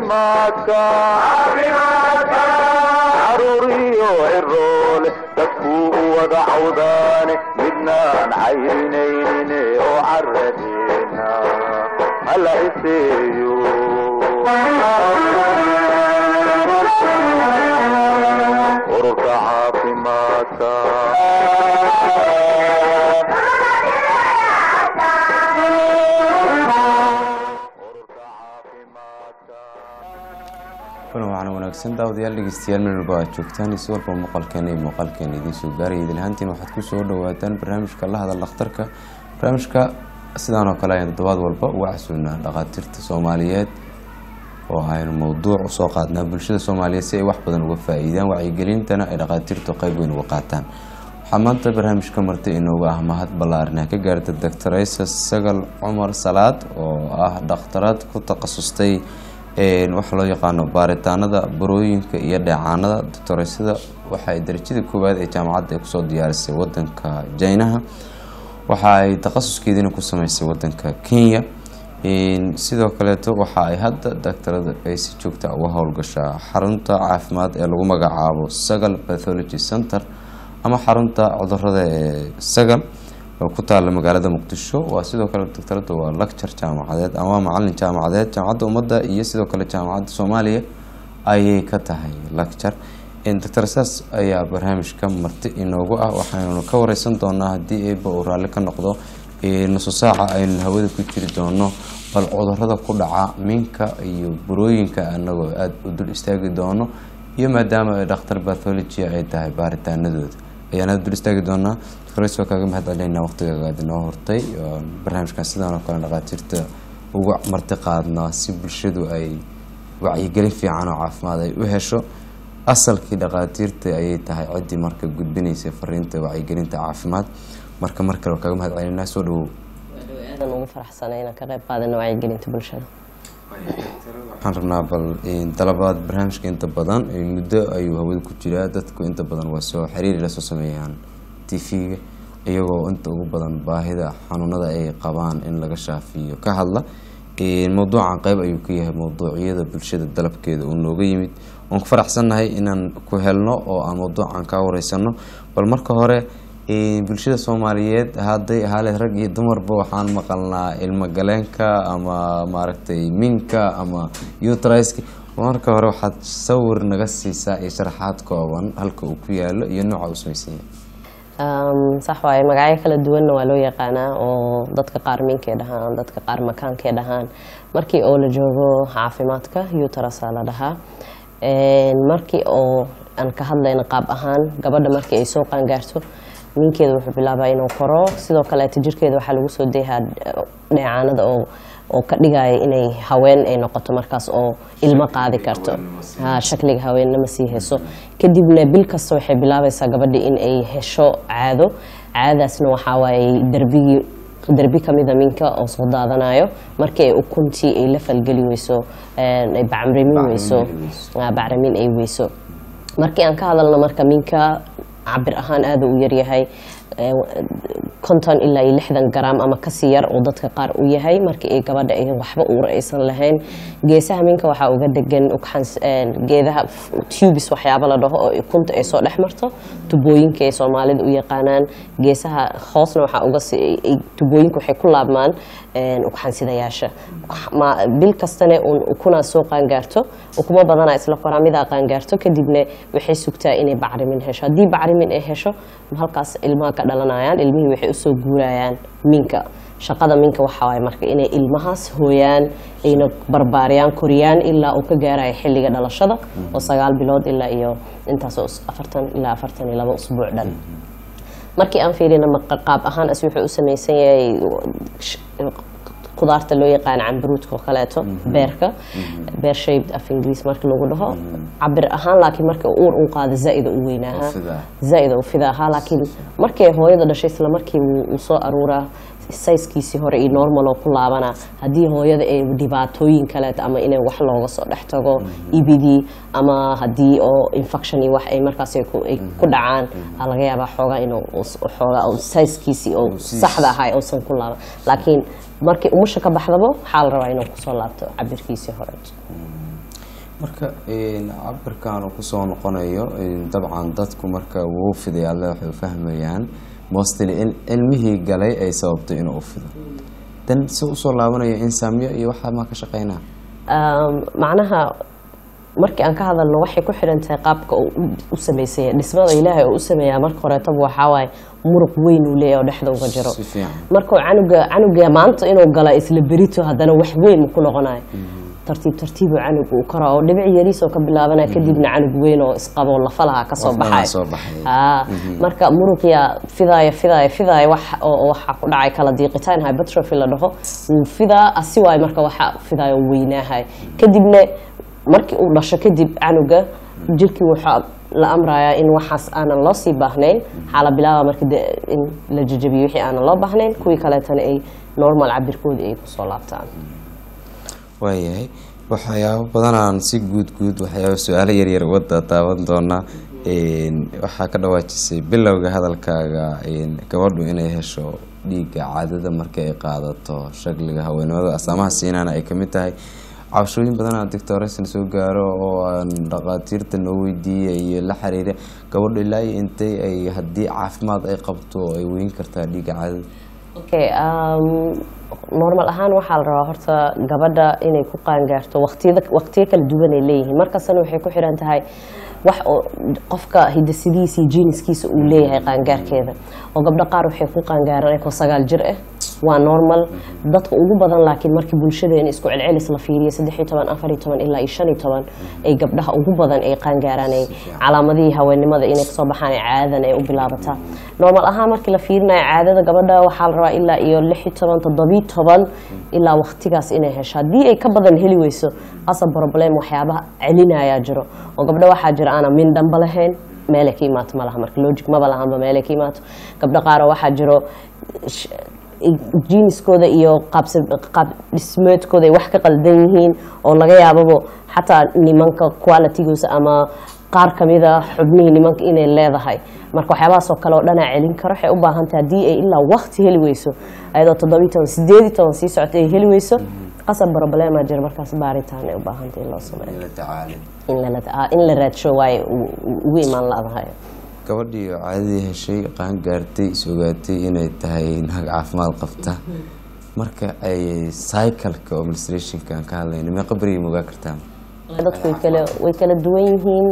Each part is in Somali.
caafimaadka caruuriyo ciroole dadkuu u wada cawdaane midnaan cayrinaynin oo caradeena hala iseeyo ururka caafimaadka kulan waxaana wanaagsan daawadayaal dhegeystayaal meel walba aad joogtaan isi walba muuqaalkeena iyo muuqaalkeena idiin soo gaaraya idilhaantiin waxaad ku soo dhawaataan barnaamijka la hadal dhakhtarka barnaamijka sidaan oo kale ayaan toddobaad walba uga casuunaa dhakhaatiirta soomaaliyeed oo aynu mowduuc usoo qaadnaa bulshada soomaaliyeed si ay wax badan uga faa-iidaan wacyigelintana ay dhakhaatiirtu qeyb weyn uga qaataan waxaa maanta barnaamijka marti inooga ah mahad ballaaran ka gaarta doctoraysa sagal cumar salaad oo ah dhakhtaraad ku takhasustay waxa loo yaqaano baaritaanada barooyinka iyo dheecaanada doctoreysada waxaay darajada koowaad ee jaamacadda ay kusoo diyaarisay wadanka jinaha waxa ay takhasuskeediina ku sameysay wadanka kenya sidoo kaleeto waxa ay hadda doctorada ay si joogta uga howlgashaa xarunta caafimaad ee lagu magacaabo sagal pathology center ama xarunta cudurada ee sagal oo ku taala magaalada muqdisho waa sidoo kale doctorada waa lecture jaamacadeed ama macalin jaamacadeed jaamacadda ummadda iyo sidoo kale jaamacadda soomaaliya ayay ka tahay lecture doctor saas ayaa barnaamijka marti inoogu ah waxaynu ka wareysan doonaa haddii eeba uu raalli ka noqdo nuso saaca aynu hawada ku jiri doono bal cudurada ku dhaca minka iyo burooyinka anagoo aada u dul istaagi doono iyo maadaama ay dhakhtar bathology ay tahay baaritaanadooda ayaan aada dul istaagi doonaa waa kaaga mahad celinaa waqtigaaga inoo hortay barnaamijkan sidaan oo kale dhakhaatiirta uga marti qaadnaa si bulshadu ay wacyigelin fiican oo caafimaad ay u hesho asalkii dhakhaatiirta ayay tahay ciddii marka gudbinaysay fariinta wacyigelinta caafimaad marka mar kale waa kaaga mahad celinaa soo dhawow aadan ugu faraxsanay inaan ka qayb qaadano wacyigelinta bulshada waxaan rabnaa bal dalabaad barnaamijka inta badan muddo ayuu hawada ku jiraa dadku inta badan waa soo xiriiri la soo sameeyaan tv-ga iyagoo inta ugu badan baahida xanuunada ay qabaan in laga shaafiyo ka hadla mowduucan qeyb ayuu ka yahay mowduucyada bulshada dalabkeeda uu nooga yimid waan ku faraxsannahay inaan ku helno oo aan mowduucan kaa wareysano bal marka hore bulshada soomaaliyeed hadday ahaale rag iyo dumarba waxaan maqalnaa ilmo galeenka ama maaragtay minka ama utriska marka hore waxaad sawir naga siisaa iyo sharaxaad kooban halka uu ku yaalo iyo nooca uu sameysanya sax waaye magacyo kala duwanna waa loo yaqaanaa oo dadka qaar minkay dhahaan dadka qaar makaankay dhahaan markii oo la joogo caafimaadka utarasa la dhahaa markii oo aan ka hadlayna qaab ahaan gabadha markii ay soo qaangaarto minkeeda wuxuu bilaabaa inuu koro sidoo kaleeta jirkeeda waxaa lagu soo deehaa dheecaanada oo oo ka dhigaya inay haween ay noqoto markaas oo ilmo qaadi karto shakliga haweennama sii heso kadibna bil kasta waxay bilaabaysaa gabadhi in ay hesho caado caadadaasna waxaa waaye darbigii darbi kamida minka oo soo daadanayo markii ay ukuntii ay la falgeli weyso ay bacramin weyso bacramin ay weyso markii aan ka hadalno marka minka cabir ahaan aada u yaryahay konton ilaa iyo lixdan garaam ama kasii yar oo dadka qaar u yahay markii ay gabadha ay waxba uura aysan lahayn geesaha minka waxaa uga degan geedaha tubis waxyaaba la dhaho oo ukunta ay soo dhex marto tubooyinka ay soomaalida u yaqaanaan geesaha hoosna waxaa uga tubooyinka waxay ku laabmaan ugxansidayaasha bil kastana ukunaa soo qaangaarto ukumo badanaa isla koraa midaa qaangaarto kadibna waxay sugtaa inay bacrimin hesho haddii bacrimin ay hesho halkaas ilmaha ka dhalanayaan ilmihii waxay usoo guurayaan minka shaqada minka waxaa waay marka inay ilmahaas hooyaan ayna barbaariyaan koriyaan ilaa uu ka gaarayo xilliga dhalashada oo sagaal bilood ilaa iyo intaas afartan ilaa afartan iyo laba usbuuc dhan markii aan fiirina qaab ahaan as wuxuu u samaysan yahay kudaarta loo yaqaana cambaruudka oo kaleeto beerka beer shaped af ingiriis marka lagu dhaho cabir ahaan laakiin marka uur un qaada zaaida u weynaahaa zaaida u fida ahaa laakiin markay hooyada dhashay isla markii uu soo aruuraa sayskiisii hore iyo normal oo ku laabana haddii hooyada ay dhibaatooyin kaleeto ama inay wax looga soo dhex tago ibidii ama haddii oo infection iyo wax ay markaas ay ku dhacaan aa laga yaabaa xoogaa inuu xoogaa sayskiisii oo saxda ahaa uusan ku laaban laakiin markii umusha ka baxdaba waxaa la rabaa inuu kusoo laabto cabirkiisii hore marka een, cabirkan uu kusoo noqonayo een, dabcan dadku marka wuu fiday alle waxay u fahmayaan mostly in cilmihii galay ay sababtay inuu u fido dan si usoo laabanayo insaamyo iyo waxaa maa ka shaqeynaa Um, macnaha markii aan ka hadalno waxay ku xidhan tahay qaabka uu u- u samaysaya dhismada ilaahay oo u sameeyaa marka horeetaba waxaa waaye muruq weyn uu leeyahay oo dhexda uga jiro si fiican markuu canuga canuga maanta inuu gala isla berito haddana wax weyn ku noqonayo tartiib tartiibuu canuga uu koraa oo dhibic yariis oo ka bilaabanaya kadibna canug weyn oo isqabo lafalaha ka soo Lafalaha baxay soo baxay. Aa, marka muruqya fidaaya fidaaya fidaaya wax oo waxaa ku dhacay kala diiqitaan hypertrophy la dhaho wuu fidaa asi waayo marka waxa fidaaya uu weynaahay kadibna markii uu dhasho kadib canuga jirkii waxaa la amrayaa in waxaas aanan loo sii baahnayn waxaa la bilaaba marka de- in la jajabiyo wixii aanan loo baahnayn kuwii kaleetana ay normal cabirkoodii ay kusoo laabtaan waayahay waxyaabo badanaan si guud guud waxyaabo su-aalo yaryar wadda taaban doonaa Een, waxaa ka dhawaajisay bilowga hadalkaaga een, gabadhu inay hesho dhiigga caadada marka ay qaadato shagliga haweenimada astaamaha siinaana ay kamid tahay cabashooyin badanaa doctoresan soo gaaro oo aan dhaqaatiirta noo weydiiyey iyo la xiriira gabadhu ilaa iyo intay ay haddii caafimaad ay qabto ay weyn kartaa dhiigga caadada okay um, normal ahaan waxaa la rabaa horta gabadha inay ku qaangaarto waqtiyada waqtiyo kala duwan ay leeyihiin markastana waxay ku xidhan tahay wax oo qofka hidasidiisa iyo jiiniskiisa uu leeyahay qaangaarkeeda oo gabdho qaar waxay ku qaangaaraan ayagoo sagaal jir ah waa normal dadka ugu badan laakiin markii bulshadeena isku celcelis la fiiriyo saddex iyo toban afar iyo toban ilaa iyo shan iyo toban ay gabdhaha ugu badan ay qaangaaraan ay calaamadihii haweenimada inay kasoo baxaan ay caadadan ay u bilaabataa normal ahaan markii la fiirinayo caadada gabadha waxaa la rabaa ilaa iyo lix iyo toban toddobiyo toban ilaa waqtigaas inay hesho haddii ay ka badan heli weyso qasab problem waxyaabaha celinayaa jiro oo gabdho waxaa jira aanan min dhanba lahayn meelay ka imaato ma laha marka logic maba lahanba meelay ka imaato gabdho qaar oo waxaa jiro sh- jiiniskooda iyo qaabsa- qaab dhismeedkooda ay wax ka qaldan yihiin oo laga yaababo xataa nimanka qualitygiisa ama qaar kamida xubnihii nimanka inay leedahay marka waxyaabahaas oo kale oo dhanaa celin karo waxay u baahan tahay haddii ay ilaa waqti heli weyso ayadoo toddobiyi toban sideedi toban sii socota ay heli weyso qasab problema jira markaas baaritaan ay u baahan tahay in loo sameeyo in la tacaalin in la ah, in la raadsho waaye u- u- ugu imaan la-dahay gabadhii oo caadadii heshay qaan gaartay is ogaatay inay tahay naag caafimaad qabta marka ay cycleka oo menstruationka aan ka hadlayna meeqa beriya ma ogaa kartaa dadku way kala way kala duwan yihiin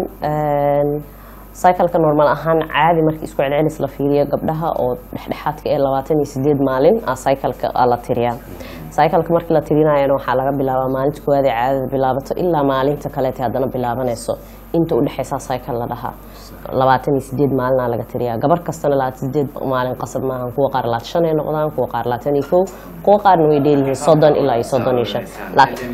cycleka normal ahaan caadi markii isku celcelis la fiiriyo gabdhaha oo dhexdhexaadka ee labaatan iyo sideed maalin a cycleka aa la tiriyaa cycleka markii la tirinayana waxaa laga bilaabaa maalinta koowaad ee caadada bilaabato ilaa maalinta kaleete haddana bilaabanayso inta udhexeysa cycle la dhahaa labaatan iyo sideed maalinaa laga tiriyaa gabar kastana labaatan sideed maalin qasab maahan kuwa qaar labaatan shan ay noqdaan kuwa qaar labaatan iyo kow kuwa qaarna way dheeryihiin soddon ilaa iyo soddon iyo shan laakiin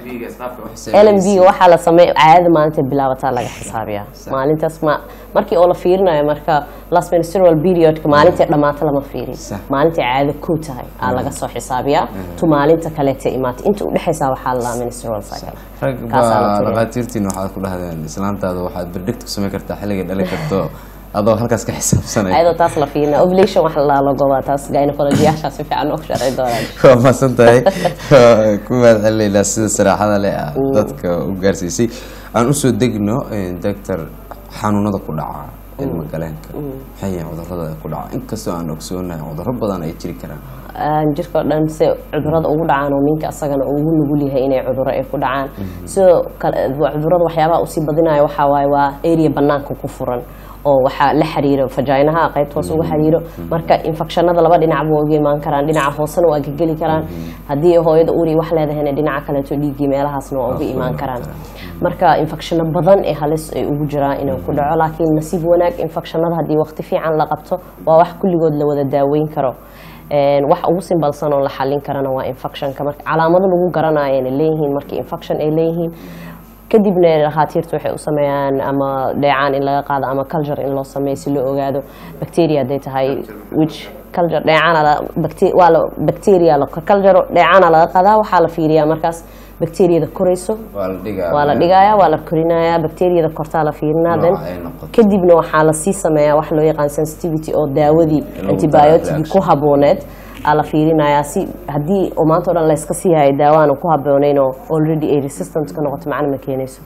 lmb waxaa la sameey caadada maalinta bilaabataa laga xisaabiyaa maalintaas ma markii oo la fiirinayo marka last menstrual periodka maalinta dhammaata lama fiiriyo Sax. maalinta caado kow tahay aa laga soo xisaabiyaa tu maalinta kaleeta imaata inta udhexeysa waxaa la menstrual cycle rag Kaasaa la baa tiriyaa. dhaqaatiirtiin waxaad ku dhahdeen islaantaada waxaad predict ku samayn kartaa xilligay dhali karto adoo halkaas ka xisaabsanaya ayadoo taas la fiirina ovulation wax la lagobaa taas gynecologiyaasha si fiican ugu sharci doonaan waa mahadsan tahay Waa ku mahad celinaynaa sida saraaxada leh ah dadka u gaarsiisay aan usoo degno doctor xanuunada ku dhaca ilma galeenka maxay yihiin cudurrada ku dhaca inkastoo aan ogsoonahay cudurro badan ay jiri karaan aan jirka oo dhan si cudurada ugu dhacaan oo minka asagana uu ugu nugul yahay inay cuduro ay ku dhacaan sidoo kale cudurada waxyaabaha usii badinayo waxaa waaye waa area banaanka ku furan oo waxaa la xiriiro fajaynaha qaybta hoose uga xiriiro marka infekshanada laba dhinac buu uga imaan karaan dhinaca hoosena waa geli karaan haddii hooyada uri wax leedahayna dhinaca kaleeto dhiiggii meelahaasna waa uga imaan karaan marka infekshano badan ee halis ay ugu jiraan inuu ku dhaco laakiin nasiib wanaag infekshanada haddii waqti fiican la qabto waa wax kulligood la wada daaweyn karo Een, wax ugu simbalsan oo la xallin karana waa infectionka marka calaamado lagu garanayo inay leeyihiin markii infection ay leeyihiin kadibna dhakhaatiirtu waxay u sameeyaan ama dheecaan in laga qaado ama culture in loo sameeyo si loo ogaado bacteria hadday tahay which culture dheecaana la bacte- waa la bacteria la culture dheecaana laga qaadaa waxaa la fiiriyaa markaas bacteriyada korayso waa la dhigaa waa la dhigayaa waa la korinayaa bacteriyada kortaa la fiirinaa then Nooca ay noqoto. kadibna waxaa lasii sameeyaa wax loo yaqaan sensitivity oo daawadii lagu antibiotic daro ku habooneed aa la fiirinayaa si haddii oo maanta o dhan layska sii hayo daawaana ku habooneyn oo already ay resistant ka noqoto macna ma keenayso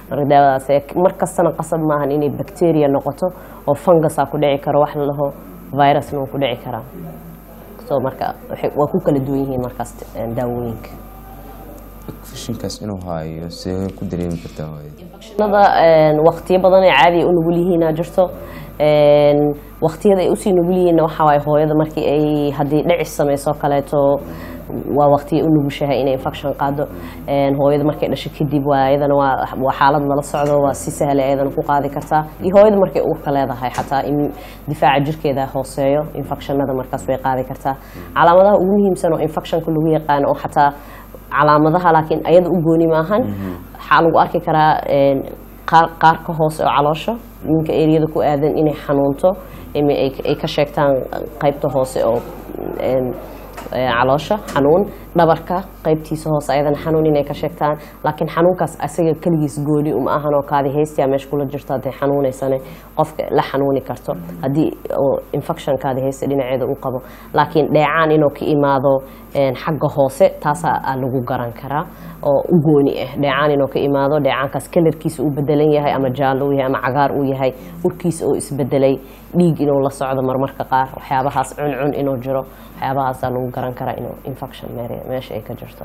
marka daawadaas ee mar kastana qasab maahan inay bacteria noqoto oo fungusa ku dhici karo wax la dhaho virusna wuu ku dhici karaa so marka waxay- waa ku kala duwan yihiin markaas een, daawooyinka infectionkaas inuu haayo see ku dareemi kartaa hooyada nada waqtiyo badan ay caadi u nugul yihiina jirto Een, waqtiyada ay usii nugul yihiinna waxaa waaye hooyada markii ay haddii dhicis samayso kaleeto waa waqtiya u nugushahay inay infection qaado Een, hooyada markay dhasho kadib waa iyadana waa waa xaalad lala socdo waa si sahla ayadana ku qaadi kartaa iyo hooyada markay uurka leedahay xataa in difaaca jirkeeda hooseeyo infectionada markaas way qaadi kartaa calaamadaha ugu muhiimsan oo infectionka lagu yaqaano oo xataa calaamadaha laakiin ayada u gooni maahan waxaa lagu arki karaa een, qaar- qaarka hoose oo caloosha ninka eriyada ku aadan inay xanuunto ama ay ay ka sheegtaan qaybta hoose oo een, ee, caloosha xanuun dhabarka qaybtiisa hoose ayadana xanuun inay ka sheegtaan laakiin xanuunkaas asaga keligiis gooni uma ahan oo kaadi haystiya meesha kula jirto hadday xanuunaysane qofka la xanuuni karto haddii oo infection kaadi haysta dhinaceeda uu qabo laakiin dheecaan inuu ka imaado een, xagga hoose taasaa aa lagu garan karaa oo u gooni ah dheecaan inuu ka imaado dheecaankaas kalarkiisa uu bedelan yahay ama jaallo uu yahay ama cagaar uu yahay urkiisa oo isbedelay dhiig inuu la socdo marmarka qaar waxyaabahaas cuncun inuu jiro waxyaabahaasaa lagu garan karaa inuu infection mere- meesha ay ka jirto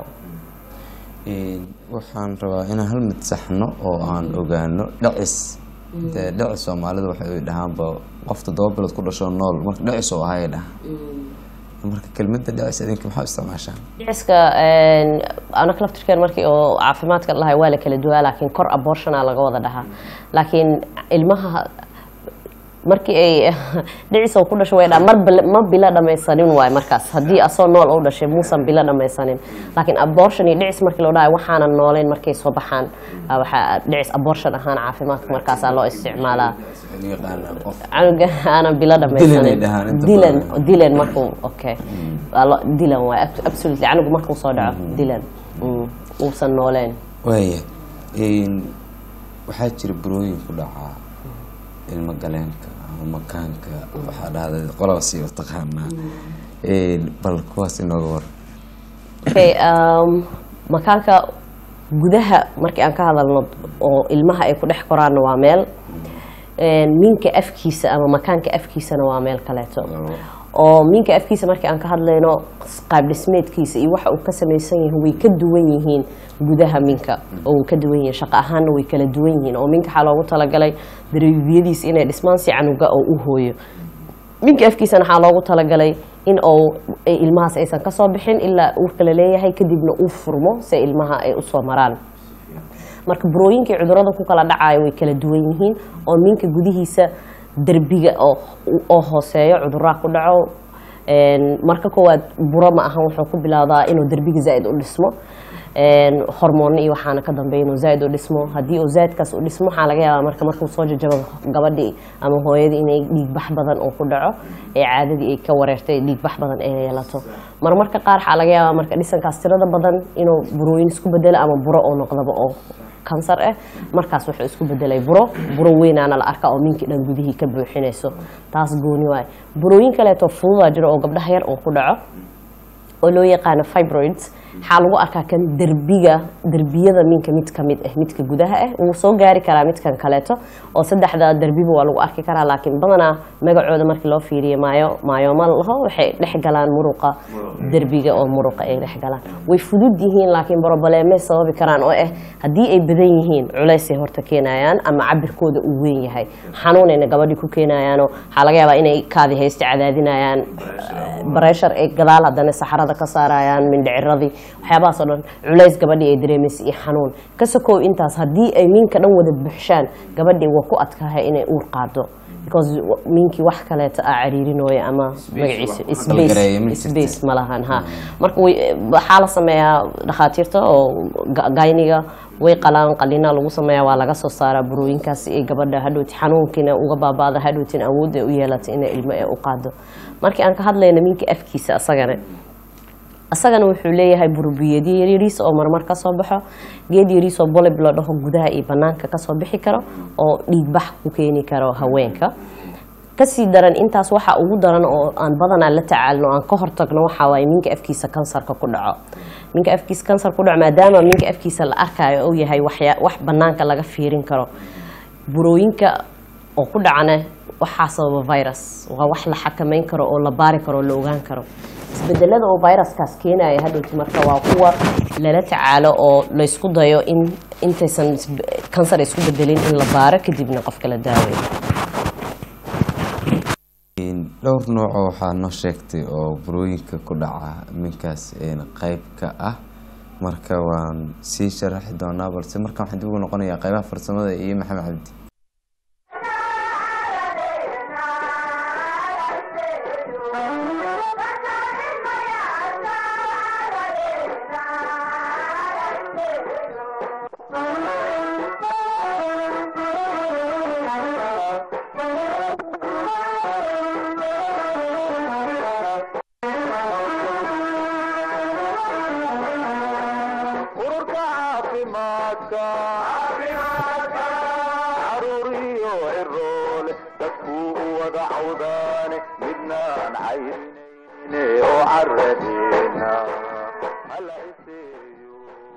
Een, waxaan rabaa inaan hal mid saxno oo aan ogaano dhacis dee dhacis soomaalidu waxay dhahaanba qof toddoba bilood ku dhasho nool marka dhacis oo ahay dhaha marka kelmadda dhacis idinka maxaa u isticmaashaan dhiciska anaka laftirkeen markii oo caafimaadka la dhahay waa la kala duwaa laakiin kor abortiona laga wada dhahaa laakiin ilmaha markii ay dhicis oo ku dhasho way dhaa mar bil- ma bilo dhamaysanin waay markaas haddii asoo nool u dhashay muusan bilo dhamaysanin laakiin abortion iyo dhicis markii loo dhahay waxaanan nooleyn markay soo baxaan ah, waxaa dhicis abortion ahaan caafimaadka markaasaa loo isticmaalaa canuga aanan bilo Dilan ay dhahaan dhamaysanin inta dilan badan. dilan markuu okay Waa lo- dilan waay ab- absolutely canugu markuu soo dhaco dilan Mm, uusan nooleen waaya Een, waxaa jira burooyin ku dhacaa ilmo galeenka ama makaanka waxaa dhahda qolaba sii u taqaanaa Een, bal kuwaas inooga war okay um, makaanka gudaha markii aan ka hadalno oo ilmaha ay ku dhex koraanna waa meel Een, minka afkiisa ama makaanka afkiisana waa meel kaleeto oo minka afkiisa markii aan ka hadlayno qaab dhismeedkiisa iyo waxa uu ka samaysan yahay way ka duwan yihiin gudaha minka oo uu ka duwan yahay shaqo ahaanna way kala duwan yihiin oo minka waxaa loogu talagalay dareebiyadiisa inay dhismaan si canuga oo u hooyo minka afkiisana waxaa loogu talagalay in uu ay ilmahaas aysan ka soo bixin ilaa uurka la leeyahay kadibna uu furmo si ilmaha ay usoo maraan marka burooyinkii cudurada ku kala dhacaya way kala duwan yihiin oo minka gudihiisa derbiga oo oo hooseeyo cuduraa ku dhaco Een, marka koowaad buro ma ahan wuxuu ku bilowdaa inuu derbiga zaaid u dhismo Een, hormoon iyo waxaana ka dambeeya inuu zaaid u dhismo haddii uu zaaidkaas u dhismo waxaa laga yaabaa marka markuu soo jajabo gabadhii ama hooyadii inay dhiigbax badan uu ku dhaco ee caadadii ay ka wareertay dhiigbax badan ay yeelato marmarka qaar waxaa laga yaabaa marka dhisankaas tirada badan inuu burooyin isku bedelo ama buro oo noqdaba oo kansar ah markaas wuxuu isku bedelay buro buro weynaana la arkaa oo minkii dhan gudihii ka buuxinayso taas gooni waay burooyin kaleeto fududaa jiro oo gabdhaha yar oo ku dhaco oo loo yaqaano fibroids waxaa lagu arkaa kan derbiga derbiyada minka mid ka mid ah midka gudaha ah wuu soo gaari karaa midkan kaleeto oo saddexda derbiba waa lagu arki karaa laakiin badanaa magacooda markii loo fiiriyo maayo maayooma laho waxay dhex galaan muruqa derbiga oo muruqa ay dhex galaan way fudud yihiin laakiin boroboleemay sababi karaan oo ah haddii ay badan yihiin culaysay horta keenayaan ama cabirkooda uu weyn yahay xanuunayna gabadhii ku keenayaanoo waxaa laga yaabaa inay kaadi haysta cadaadinayaan bareshar ay gadaal haddana saxarada ka saarayaan mindhiciradii waxyaabahaas oo dhan culays gabadhii ay dareemaysa iyo xanuun ka sokow intaas haddii ay minka dhan wada buuxshaan gabadhii waa ku adkaahay inay uur qaado because minkii wax kaleeto aa cariirinooya ama magaciisa Qalgareeya ma space jirto. space ma lahan ha marka way- waxaa la sameeyaa dhakhaatiirta oo ga- gayniga way qalaan qalina lagu sameeyaa waa laga soo saaraa burooyinkaas si ay gabadha hadhowti xanuunkiina uga baabaada hadhowtin awood ay u yeelato inay ilmo ay u qaado markii aan ka hadlayna minka afkiisa asagana asagana wuxuu leeyahay burbiyadyo yaryariis oo marmar ka soo baxo geed yariis oo bolib la dhaho gudaha iyo banaanka kasoo bixi karo oo dhiigbax ku keeni karo haweenka kasii daran intaas waxa ugu daran oo aan badanaa la tacaalno aan ka hortagno waxaa waaye minka afkiisa kansarka ku dhaco minka afkiisa kansar ku dhaco maadaama minka afkiisa la arkayo uu yahay waxya- wax banaanka laga fiirin karo burooyinka oo ku dhacana waxaa sababa virus waa wax la xakameyn karo oo la baari karo oo la ogaan karo isbedelada oo viruskaas keenaya hadhowti marka waa kuwa lala tacaalo oo laysku dayo in intaysan isbe- kansar isku bedelin in la baaro kadibna qofka la daaweeyo dhowr nooco waxaa noo sheegtay oo burooyinka ku dhaca minkaas een qayb ka ah marka waan sii sharaxi doonaa balse markaan waxaan dib ugu noqonayaa qaybaha farsamada iyo maxamed cabdi ururka caafimaadka caruuriyo ciroole dadkuu u wada cawdaane midnaan caynayne oo caradeena hala iseeyo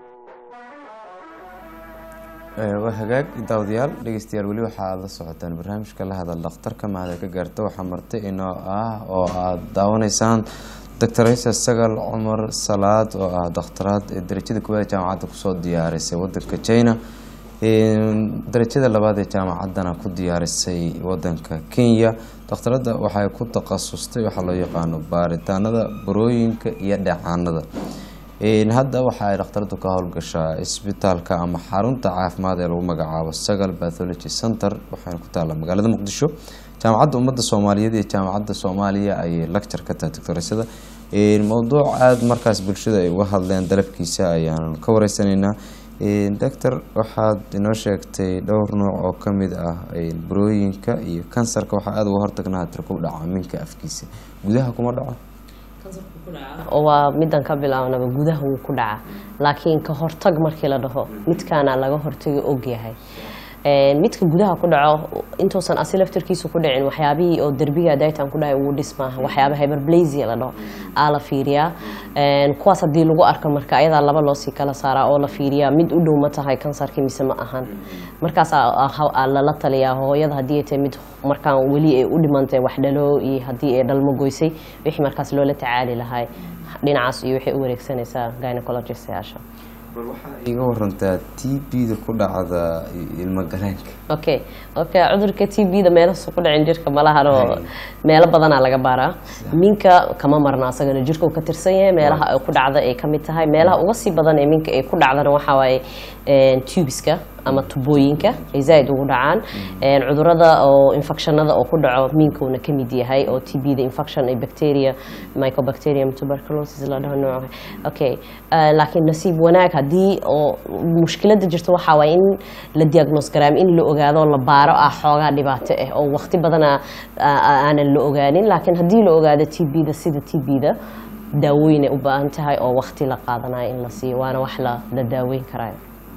Ee, waa hagaag daawadayaal dhegeystayaal weli waxaad la socotaan barnaamijka la hadal dhakhtarka mahada ka gaarta waxaa marti inoo ah oo aad daawanaysaan doctor isa sagal cumar salaad oo ah dakhtaraad ee darajada koowaad ee jaamacadda kusoo diyaarisay wadanka china Een, darajada labaad ee jaamacaddana ku diyaarisay wadanka kenya dhakhtaradda waxay ku takhasustay waxaa loo yaqaano baaritaanada burooyinka iyo dheecaanada Een, hadda waxa ay dhakhtaradu ka howlgashaa isbitaalka ama xarunta caafimaad ee lagu magacaabo sagal pathology center waxayna ku taallaa magaalada muqdisho jaamacadda ummadda soomaaliyeed iyo jaamacadda soomaaliya ayay lecture ka tahay doctoresada Een, mowduuc aada markaas bulshada ay uga hadleen dalabkiisa ayaan ka wareysanaynaa Een, doctor waxaad inoo sheegtay dhowr nooc oo ka mid ah een, burooyinka iyo kansarka waxaa aada uga hortagnaa tir ku dhaca minka afkiisa gudaha kuma dhaco oo waa midan ka bilaabnaba gudaha wuu ku dhacaa laakiin ka hortag markii la dhaho midkaana laga hortaga ogyahay Een, midka gudaha ku dhaco intuusan asi laftarkiisu ku dhicin waxyaabihii oo derbiga daytan ku dhahay ugu dhismaaha waxyaaba hyperplasia la dhaho aa la fiiriyaa Een, kuwaas haddii lagu arko marka ayadaa laba loosii kala saaraa oo la fiiriyaa mid u dhow ma tahay kansarkii mise ma ahan markaas aa- aa- aa lala taliyaa hooyada haddii ay tahay mid markaan weli ay u dhimantay wax dhalo iyo haddii ay dhalmo goysay wixii markaas loola tacaali lahay dhinacaas iyo waxay u wareegsanaysaa gynecologistayaasha bal waxaa iiga warantaa t b-da ku dhacda ilmo galeenka okay okay cudurka t b-da meelahaasu ku dhicin jirka malahano meelo badanaa laga baaraa minka kama marna asagana jirka uu ka tirsan yahay meelaha ay ku dhacda ay kamid tahay meelaha uga sii badan ee minka ay ku dhacdana waxaa waaye een, tubiska ama tubooyinka ay zaaid ugu dhacaan Een, cudurada oo infectionada oo ku dhaco minkuuna kamid yahay oo t b-da infection ay bacteria mycobacterium tuberculosis la dhaho nooca okay eh, laakiin nasiib wanaag haddii oo mushkilada jirta waxaa waaye in la diagnose garaam in la ogaado oo la baaro ah xoogaa dhibaato ah oo waqti badana aanan la ogaanin laakiin haddii la ogaado t b-da sida t b-da daawooyin ay u baahan tahay oo waqti la qaadanayo in la siiyo waana wax la la daaweyn karayo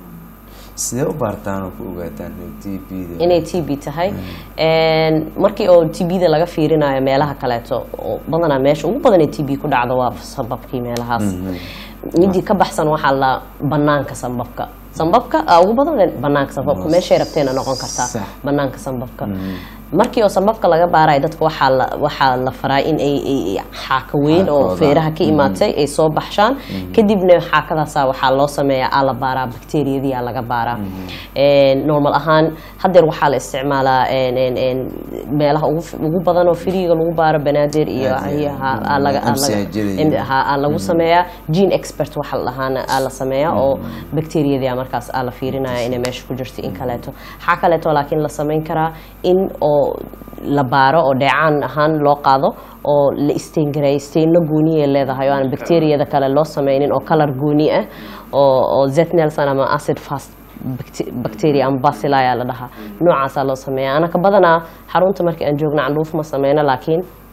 sidee u baartaan oo ku ogaataan t b-da inay t b tahay Een, markii oo t b-da laga fiirinayo meelaha kaleeto oo badanaa meesha ugu badan ee t b ku dhacdo waa sababkii meelahaas midii ka baxsan waxaa la banaanka sambabka sambabka aa ugu badan banaanka sambabka meeshay rabteena noqon kartaa Sax. banaanka sambabka markii oo sambabka laga baarayo dadka waxaa la waxaa la faraa in ay ay- ay xaaka weyn oo Xaakooda. feeraha ka imaatay ay soo baxshaan kadibna xaakadaasa waxaa loo sameeyaa aa la baaraa bakteeriyadii aa laga baaraa Een, normal ahaan hadeer waxaa la isticmaalaa een, een, een, meelaha ugu f- ugu badan oo firiga lagu baaro banaadir iyo Aad iyo iyo ha- aa laga- aa laga- MCH-yada iyo- ha- aa lagu sameeyaa gene expert waxa la dhahaana aa la sameeyaa oo bakteeriyadii markaas aa la fiirinaya inay meesha ku jirto in kaleeto waxaa kaleeto laakiin la samayn karaa in oo la baaro oo dheecaan ahaan loo qaado oo la istengareeyo steinno gooniya leedahay oo aan bakteeriyada kale loo sameynin oo kalar gooni ah oo oo zet nelson ama acid fast bacte- bacteria ama bacilli ayaa la dhahaa noocaasaa loo sameeya anaka badanaa xarunta markii aan joogna candhuuf ma sameyno laakiin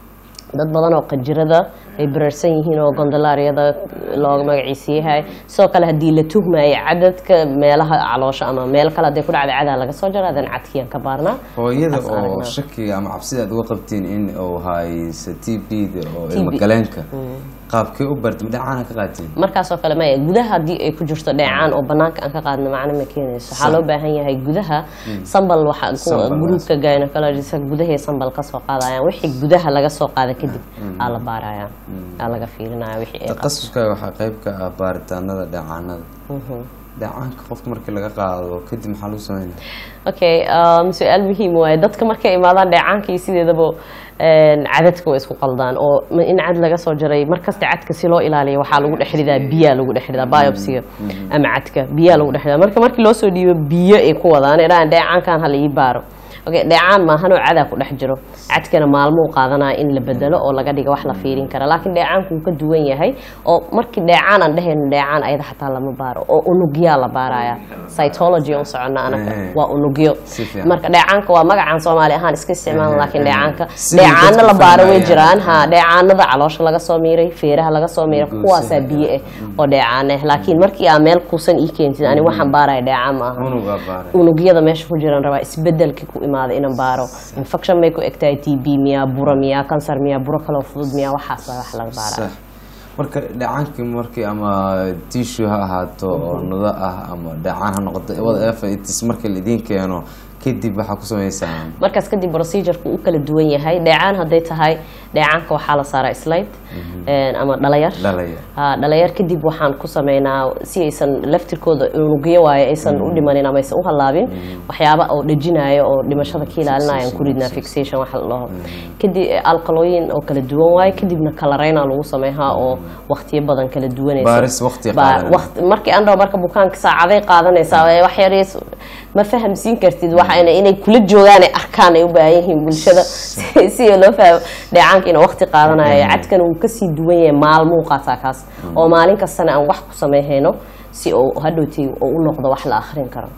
dad badan oo qanjirada ay bararsan yihiin oo gondolaaryada looga magaciisa yahay sidoo kale haddii la tuhmayo cadadka meelaha caloosha ama meel kale hadday ku dhacda cadaa laga soo jara adan cadkiyaan ka baarnaa hooyada Taas oo aragnaa. shakiga ama cabsida aad uga qabtiin in uu haysa t b da oo TB. ilmo galeenka qaabkee u barta ma dhacaana ka qaatiin markaasoo kale maya gudaha haddii ay ku jirto dheecaan oo banaanka aan ka qaadno macno ma keenayso waxaa loo baahan yahay gudaha sambal waxa Sambal, gruupka gynecologist gudahay sambal ka soo qaadayaan wixii gudaha laga soo qaada kadib aa la baaraya aa laga fiirinaya wixii ay qabto takhasuskaaga waxaa qayb ka ah baaritaanada dheecaanada dheecaanka qofka markii laga qaado kadib maxaa lagu sameynaya okay um, su-aal muhiim waaye dadka markay imaadaan dheecaanka iyo sideedaba een, cadadka way isku qaldaan oo ma- in cad laga soo jaray markasta cadka si loo ilaaliyo waxaa lagu dhex ridaa biyaa lagu dhex ridaa biopsiga ama cadka biyaa lagu dhex ridaa marka markii loo soo dhiibo biyo ay ku wadaan idhaan dheecaankan hala ii baaro okay dheecaan maahan oo cadaa ku dhex jiro cadkana maalmuu qaadanaya in la bedelo oo laga dhiga wax la fiirin kara laakiin dheecaanku wuu ka duwan yahay oo markii dheecaan aan dhehayno dheecaan ayada xataa lama baaro oo unugyaa la baaraya cytology on socona anaga Eh. waa unugyo Si fiican. marka dheecaanka waa magacaan soomaali ahaan iska isticmaalan Eh, laakiin eh. dheecaanka Sidii dheecaano dadku la baaro way fahmayaan. jiraan ha dheecaanada caloosha laga soo miiray feeraha laga soo miiray Guusaha. kuwaasaa biyo ah oo dheecaan ah laakiin markii aa meel kuusan ii keentid ani waxaan baaraya dheecaan ma aha unugaa baaray unugyada meesha ku jiraan rabaa isbedelkii ku imaada inaan baaro infection may ku egtahay t b miyaa buro miyaa kansar miyaa buro kaloo fudud miyaa waxaas baa wax laga baara sax marka dhacaankii markii ama tissue ha ahaato oo nudo ah ama dhacaan ha noqoto wada efitis markii laidiin keeno kadib waxaa ku samaysaan markaas kadib procedureka uu kala duwan yahay dheecaan hadday tahay dheecaanka waxaa la saaraa slide ama dhalayar dhalaya ha dhalayar kadib waxaan ku sameynaa si aysan laftirkooda unugyo waayo aysan u dhimanin ama aysan u halaabin waxyaaba oo dhejinayo oo dhimashada ka ilaalinaya aan ku ridnaa fixation waxa la dhaho kadib alkalooyin oo kala duwan waayo kadibna kalareyna lagu sameeyaa oo waqtiyo badan kala duwanaysa Baaris waqti Baa- qaadanaya. waqti- markii aan dhaho marka bukaanka saacaday qaadanaysaa ee wax yareys ma fahamsiin kartid waxayna inay kula joogaan ay arkaan ay u baahan yihiin bulshada si si loo fahmo dheecaanka inuu waqti qaadanayo cadkan uu kasii duwan yahay maalmuu qaataa kaas oo maalin kastana aan wax ku sameeyhayno si uu hadhowtii uu u noqdo wax la akhrin karo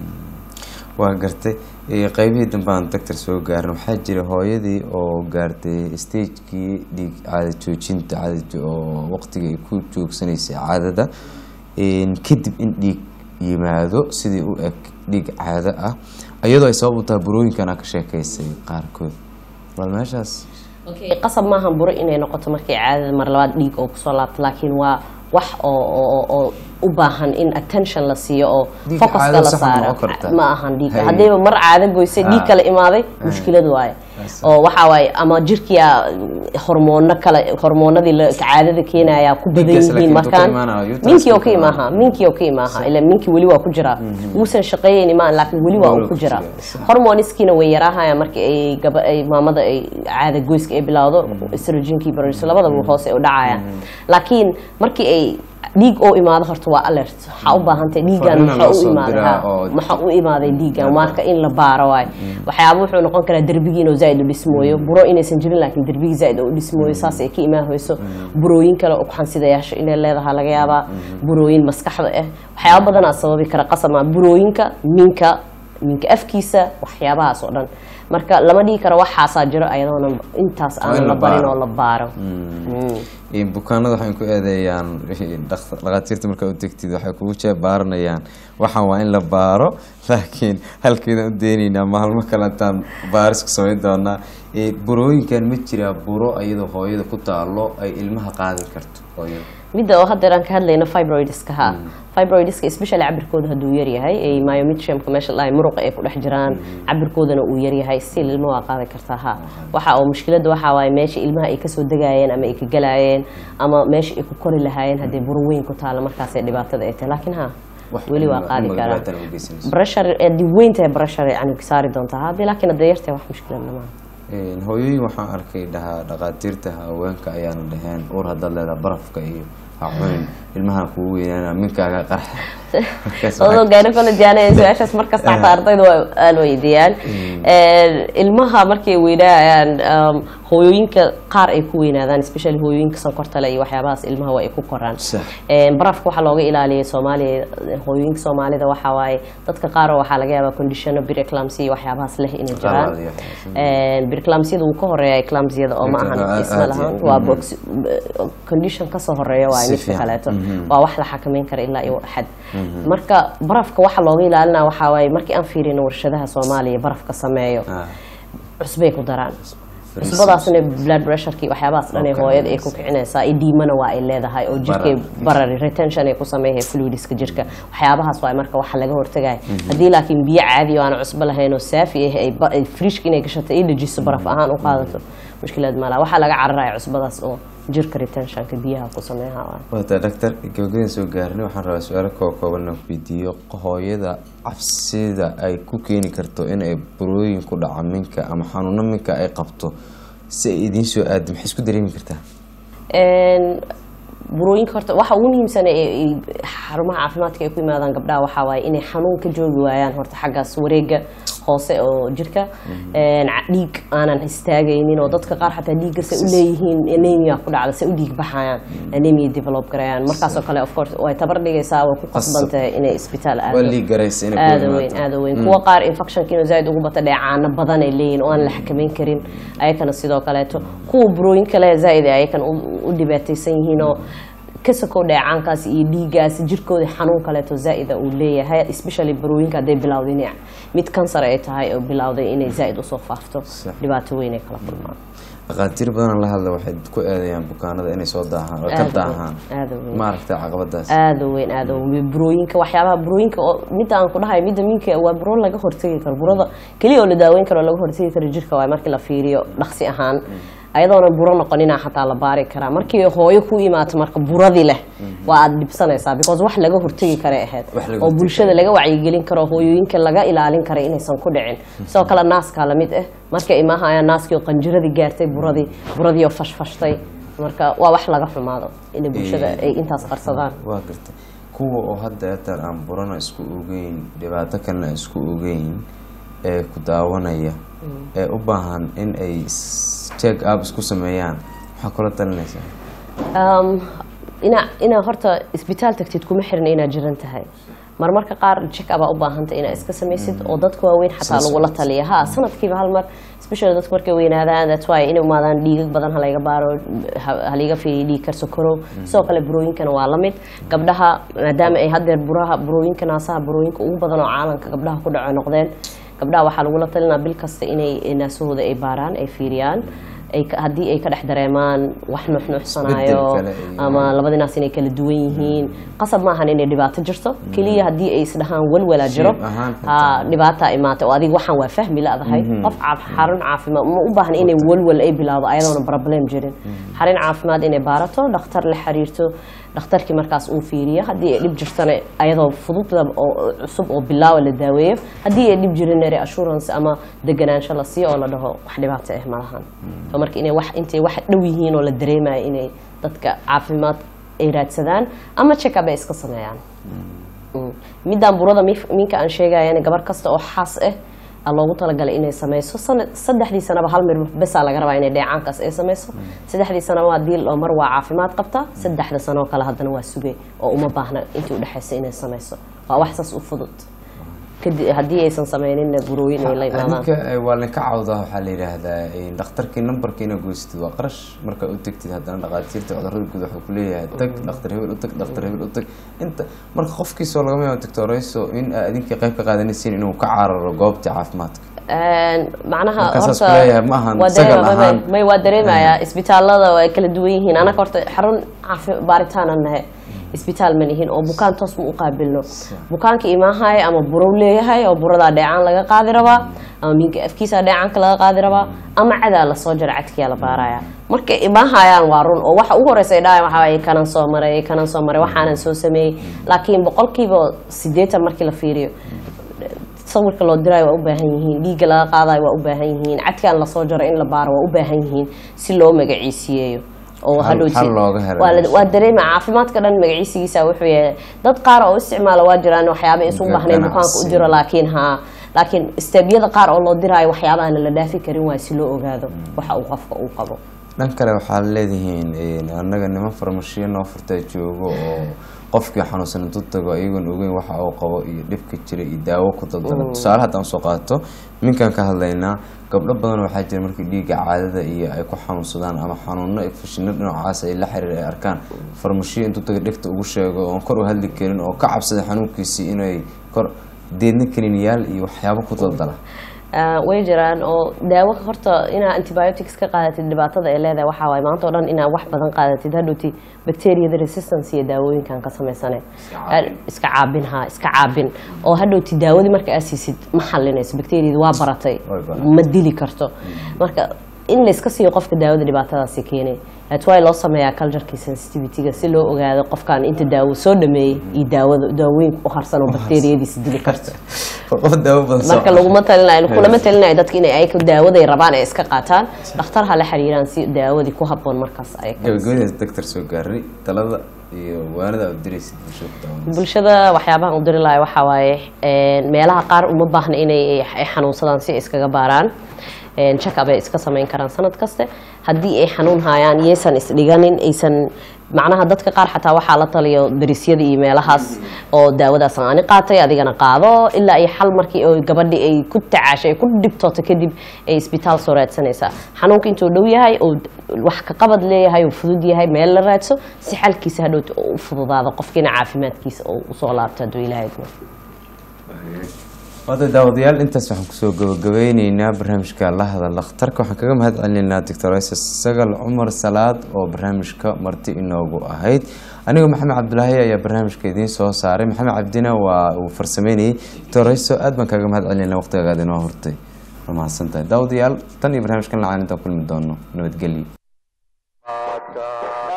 waa gartay Eh, qaybihii dambe aan doctor soo gaarin waxaa jira hooyadii oo gaartay stagekii dhiig caada joojinta caada jo- oo waqtiga ay ku joogsanaysay caadada En, kadib in dhiig yimaado sidii u eg dhiig caado ah iyadoo ay sabab u tahay burooyinkan aa ka sheekaysay qaarkood bal meeshaas okay qasab maahan buro inay noqoto markay caadada mar labaad dhiig oo kusoo laabto laakiin waa wax oo oo- oo u baahan in attention la siiyo oo Dhiig focuska caado la sax ma saaro noqon kartaa? ma ahan dhiig Hay. haddiiba mar caado goysay dhiig Ah. kale imaaday mushkilad waaye Yes. oo waxaa waaye ama jirkiya hormoono kale hormoonadii la- caadada keenaya ku badan Dhiiggaas yihiin laakiin intuu ka markaan imaanayo, uterus minkii oo ka ka imaanayo. imaaha minkii oo ka imaaha ila minkii weli waa ku jiraa wuusan shaqeeyeyni maan laakiin weli waa Weli uu ku ku jiraa jiraa, sax. hormoniskiina way yaraahayaan markii ay gaba ay maamada ay caada goyska ay bilowdo estrogenkii baroriso labadaba hoose ay u dhacayaan laakiin markii ay dhiig oo imaado horta waa alert waxaa u baahantahay dhiiggan Fariina maxaa loo u soo imaaday diraa ha, oo- maxaa u imaaday dhiiggan marka in la baaro waay waxyaaba wuxuu noqon karaa derbigiin oo zaaid u dhismooyo buro inaysan jirin laakiin derbigii zaaid u dhismooyo saas ay ka imaahoyso burooyin kale oo kuxansidayaasha inay leedahay laga yaabaa burooyin maskaxda ah waxyaaba badanaa sababi kara qasama burooyinka minka minka afkiisa waxyaabahaas oo dhan marka lama dhihi karo waxaasaa jiro ayadoona intaas Waa in aan la la barin baaro. oo la baaro Mm. En, bukaanada waxay ku eedeeyaan dhakht- dhakhaatiirta markaa u tegtid waxay kugu jeebaaranayaan waxaan waa in la baaro laakiin halkeedaan u deenaynaa maalmo kaleetaan baaris ku samayn doonaa Eh, burooyinkan ma jiraa buro iyadoo hooyada ku taalo ay ilmaha qaadi karto hooyada midda oo haddeer aan ka hadlayno fibroidska ha fibroidska especially cabirkooda hadduu yaryahay ay myometriumka meesha dhahay muruqa ay ku dhex jiraan cabirkoodana uu yaryahay still ilma waa qaadi kartaa ha waxa oo mushkiladda waxaa waaye meesha ilmaha ay kasoo degaayeen ama ay ka galaayeen ama meesha ay ku kori lahaayeen haddii buro weyn ku taalo markaasay dhibaatada ay tahay laakiin ha Wax weli waa ilma- qaadi ilma karaa dhibaatana u geysanayso. breshar haddii weyn tahay breshar yani saari doontaa haddii laakiin haddii yartahay wax mushkilad lama En, hooyooyin waxaan arkay dhahaa dhakhaatiirta haweenka ayaana dhaheen uur haddaad leedaha barafka iyo ha cunin ilmahan kugu weynaana minkaaga qarxa Markaas adoo waxaa- gynecology aniga su-aashaas markasta xataa ardayda waa aan weydiiyaan ilmaha markay weynaayaan um, hooyooyinka qaar ay ku weynaadaan especially hooyooyinka sonkorta leh iyo waxyaabahaas ilmaha waa ay ku koraan Sax. Een, barafka waxaa looga ilaaliyay soomaaliya hooyooyinka soomaalida waxaa waaye dadka qaar waxaa laga yaabaa conditiono biriclamsi iyo waxyaabahaas leh inay jiraan Qaar iyo waxyaalahaas. Een, biriclamsiyada wuu ka horeeya eclamsiyada oo ma Aad- ahan isma aad lahan iyo- waa mhm. box condition kasoo horeeya waaye Si midka fiican. kaleeto Mhm. waa wax la xakameyn kara ilaa iyo xad marka barafka waxa looga ilaalina waxaa waaye markii aan fiirino warshadaha soomaaliya barafka sameeyo Ah, cusbay ku daraan Freezing. cusbadaasna blood pressureki waxyaabahaas dhan ee Okay. hooyada ay ku kicinaysaa iyo dhiimana waa ay leedahay oo jirkay Barar. barari retention ay ku sameeyay fluidiska jirka waxyaabahaas waa marka waxa laga hortagaya haddii laakiin biyo caadi oo aan cusbo lahayn oo saafi ah ay ba- ay friishka inay gashato ay dhajiso baraf ahaan u qaadato mushkilad malaha waxaa laga cararaya cusbadaas oo jirka retentionka biyaha ku sameeha waa wata dhaktar gabagabada soo gaarnay waxaan rabaa su-aalo koo kooban inaan ku weydiiyo hooyada cabsida ay ku keeni karto in ay burooyin ku dhaca minka ama xanuuno minka ay qabto si ay idiin soo aado maxay isku dareemi kartaa Een, burooyinka horta waxa ugu muhiimsan ee ay xarumaha caafimaadka ay ku yimaadaan gabdhaha waxaa waaye inay xanuun ka joogi waayaan horta xaggaas wareega hoose oo jirka Een, ca- dhiig aanan istaagaynin oo dadka qaar xataa dhiigga say u leeyihiin anemia ku dhacda say u dhiig baxayaan anemia develop garayaan markaasoo kale of course way tabar dhigaysaa way ku qasbantahay inay isbitaal aado waa lii garaysa inay ku aada imaato. weyn aada weyn kuwa qaar infectionka inuu zaaid ugu bata dheecaano badan ay leeyihin oo aan la xakameyn karin ayakana sidoo kaleeto kuwa burooyin kale zaaid ay ayakana u- u dhibaataysan yihiin oo kasakow dheecaankaas iyo dhiigaas jirkooda xanuun kaleeto zaaida uu leeyahay especially burooyinka hadday bilowday inay mid kansar ay tahay oo bilowday inay zaaid usoo faafto Sax. dhibaato weyn ay kala kulmaan dhakhaatiir badan la hadla waxay ku eedeeyaan bukaanada inay soo daahaan oo ka Aad u daahaan weyn, aad u weyn. ma aragtay caqabadaas aada u weyn aada u weyn burooyinka waxyaabaha burooyinka oo midda aan ku dhahay midda minka waa buro laga hortegi karo burada keliya oo la daaweyn karo oo laga hortegi karo jirka waa markii la fiiriyo dhaqsi ahaan ayadoona buro noqonina xataa la baari karaa markii hooyo ku imaato marka buradii leh waa aad dhibsanaysaa because wax laga hortegi karay ahayd Wax laga oo hortegi bulshada laga wacyigelin karo hooyooyinka laga ilaalin kara inaysan ku dhicin sidoo kale naaskaa lamid ah marka imaahayaan naaskii oo qanjiradii gaartay buradii buradii oo fashfashtay marka waa wax laga xumaado in bulshada ay intaas qarsadaan waa gartay kuwa oo hadda eetaan aan burana isku ogeyn dhibaato kalena isku ogeyn ee ku daawanaya ee u baahan in ay check up isku sameeyaan maxaa kula talinaysaa Um, ina inaa horta isbitaal tagtid kuma xirna inaad jiran tahay marmarka qaar check up aa u baahanta inaad iska samaysid oo dadka waaweyn xataa Soo lagula socota. taliya ha sanadkiiba hal mar especially dadka markay weynaadaan that's why inay umaadaan dhiigag badan halayga baaro ha- haliga fiiriyo dhiig kar sokorow sidoo kale burooyinkana waa lamid gabdhaha maadaama ay haddeer buraha burooyinka naasaha burooyinka ugu badan oo caalamka gabdhaha ku dhaco noqdeen gabdhaha waxaa lagula talinaa bil kasta inay naasahooda ay baaraan ay fiiriyaan ay ka- haddii ay ka dhex dareemaan wax nuuxnuuxsanaayo Isbeddel kale iyo- ama labada naas inay kala duwan yihiin qasab maahan inay dhibaato jirto keliya haddii ay isdhahaan walwala jiro Shayb ahaan ha dhibaataa imaata oo adiga waxaan waa fahmi laadahay qof caaf- xarun caafimaad ma u baahan inay walwal ay bilaawdo ayadoona problem jirin xarun caafimaad inay baarato dhakhtar la xiriirto dhakhtarkii markaas uu fiiriyo haddii ay dhib jirtana ayadoo fududda oo cusub oo bilaawa la daaweeyo haddii ay dhib jirin reassurance ama deganaansho la siiyo oo la dhaho wax dhibaato ah malahan so marka inay wax intay wax dhow yihiin oo la dareemayo inay dadka caafimaad ay raadsadaan ama check-up ay iska sameeyaan Mm. midaan burada mif- minka aan sheegayana gabar kasta oo xaas ah aa loogu talagalay inay sameyso sanad saddexdii sanaba hal mir besaa laga rabaa inay dheecaankaas ay sameyso saddexdii sanaba waa diil oo mar waa caafimaad qabta saddexda sano oo kale haddana waa sugay oo uma baahna intii udhexaysa inay sameyso waa wax saas u fudud kadib haddii aysan sameyninna burooyin ay la imaadaan ninka eh, waa linka cawdaa waxaa la yidhaahdaa eh, dhakhtarkii nambarka inaad goystid waa qarash markaa u tegtid haddana dhakhaatiirta cudurada guud waxuu ku leeyahay tag dhakhtar hebel u tag dhakhtar hebel u tag inta marka qofkiisoo lagama yaabo doctorayso in aad idinkii qayb ka qaadanaysiin inuu ka cararo goobta caafimaadka Een, macnaha Marka saas horta kuleeyahay ma ahan waa sagal dareema- ahaan. may- may waa dareemayaa isbitaalada ay kala duwan yihiin anaga horta xarun caafi baaritaanaan nahay isbitaal ma nihin oo bukaan toos ma u qaabilno bukaanka imaahaya ama burow leeyahay oo buradaa dheecaan laga qaadi rabaa ama minka afkiisa dheecaanka laga qaadi rabaa ama cadaa lasoo jara cadkiyaa la baaraya markay imaahayaan waa run oo waxa ugu horeysa ay dhahayan waxaa waaye kanan soo maray kanan soo maray waxaanan soo sameeyey laakiin boqolkiiba siddeetan markii la fiiriyo sawirka loo diraayo waa u baahan yihiin dhiigga laga qaadayo waa u baahan yihiin cadkaan lasoo jaro in la baaro waa u baahan yihiin si loo magaciisiyeeyo oo Xal- hadhowti xal looga helo waa la- meesha. waa dareema caafimaadka dhan magaciisigiisa wuxuu yahay dad qaar oo isticmaala waa jiraan waxyaaba isu Ga- baahnayn bukaanka u ganacsi. jiro laakiin ha laakiin stebyada qaar oo loo diraayo waxyaaba aan la dhaafi karin waa si loo ogaado waxa uu qofka uu qabo dhan kale waxaad leedihiin een, annaga niman farmashiyo noo furtaa joogo oo qofkii xanuunsan intuu tago iyagoon ogeyn waxa uu qabo iyo dhibka jira iyo daawo ku daldala tusaale haddaan soo qaato minkaan ka hadlaynaa gabdho badan waxaa jira markii dhiigga caadada iyo ay ku xanuunsadaan ama xanuuno infashino dhinacaas ay la xiriir ay arkaan farmashiyo intuu taga dhegta ugu sheego oon kor u hadli karin oo ka cabsada xanuunkiisii inay kor deedna kaniiniyaal iyo waxyaabo ku daldala Ah, way jiraan oo daawo horta inaa antibiotics ka qaadatid dhibaatada ay leedahay waxaa waaye maanta oo dhan inaa wax badan qaadatid hadhowti bacteriada resistance iyo daawooyinkan ka samaysane caabin. iska caabin ha iska caabin oo hadhowti daawadii marka aad siisid ma xalinayso bacteriada waa baratay Way baratay. ma dili karto marka in layska siiyo qofka daawada dhibaatadaasi keenay that's why loo sameeyaa cultureki sensitivityga si loo ogaado qofkan inta daawo soo dhameeyey iyo daawada daawooyinka u harsan oo bacteriyadiisa dili karto qof daawo badan soo marka laguma talinayo kulama talinayo dadka inay ayaga daawaday rabaan ay iska qaataan dhakhtar ha la xiriiraan si daawadii ku habboon markaas ay gabagabadaas doctor soo gaaray talada iyo waanada aad diraysid bulshada ku daawanaysa bulshada waxyaabaha u diri lahay waxaa waaye een, meelaha qaar uma baahna inay ay xanuunsadaan si ay iskaga baaraan check-up ay iska samayn karaan sanad kaste haddii ay xanuun hayaan yaysan isdhiganin aysan macnaha dadka qaar xataa waxaa la taliyo darisyada iyo meelahaas oo daawadaas ani qaatay adigana qaado ilaa ay xal markii oo gabadhii ay ku tacaashay ay ku dhibtooto kadib ay isbitaal soo raadsanaysaa xanuunka intuu dhow yahay oo wax ka qabad leeyahay oo fudud yahay meel la raadso si xalkiisa hadhowta u fududaado qofkiina caafimaadkiisa oo usoo laabto hadduu ilaahay idmo wada daawadayaal intaas waxaan kusoo gabagabeyneynaa barnaamijka la hadal dhakhtarka waxaan kaga mahad celinaynaa doctor isis sagal cumar salaad oo barnaamijka marti inoogu ahayd anigoo maxamed cabdulaahi ayaa barnaamijka idiin soo saaray maxamed cabdina waa uu farsameynayay doctor iso aad baan kaga mahad celinayna waqtigagaad inoo hortay waa mahadsantahay daawadayaal tan iyo barnaamijkan lacaan intaan kulmi doono nabadgelyo Maadka